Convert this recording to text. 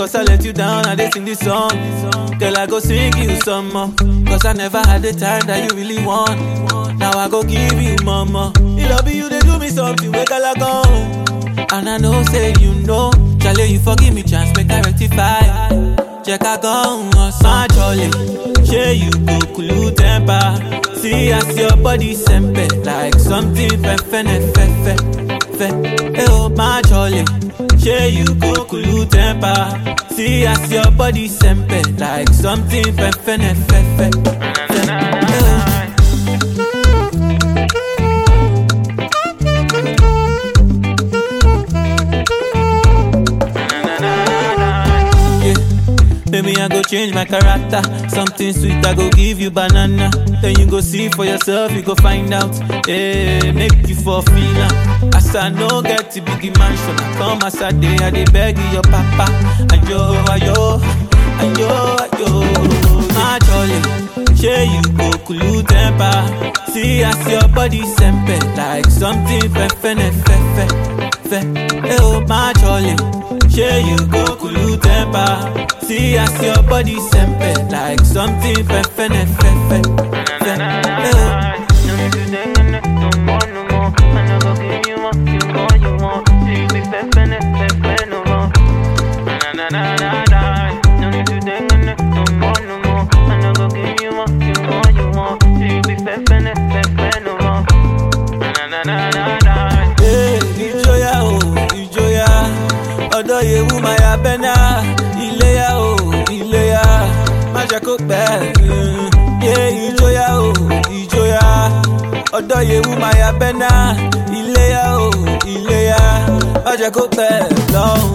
Cause I let you down, I did sing this song. Girl, I go sing you some more. Cause I never had the time that you really want. Now I go give you mama. It love you, they do me something, wake I go. And I know, say you know. Charlie, you forgive me, chance, make I rectify. Check I go on my jolly. Share you go cool temper. See as your body sempe like something fefene fefe fe. Hey oh my jolly. Share you go cool temper. See as your body sempe like something fefene fefe fe. Hey, oh. Yeah. Maybe I go change my character. Something sweet, I go give you banana. Then you go see for yourself, you go find out. Yeah, make you for feel am. As I no get to big mansion, I come as I day, I dey beg you, your papa. Ayo, ayo, ayo, ayo. My jolly, share you go cool temper. See as your body sempe like something fefene fefe fe. Hey oh my jolly, share you go cool temper. See as your body sempe like something fefene fefe fe. Hey oh. Hey, ìjọyà o ìjọyà ọ̀dọ̀ yewu maya bẹ́nà iléyà o iléyà má jẹ́ kó pẹ́. Yé ìjọyà o ìjọyà ọ̀dọ̀ yewu maya bẹ́nà iléyà o iléyà má jẹ́ kó pẹ́ lọ́hùn.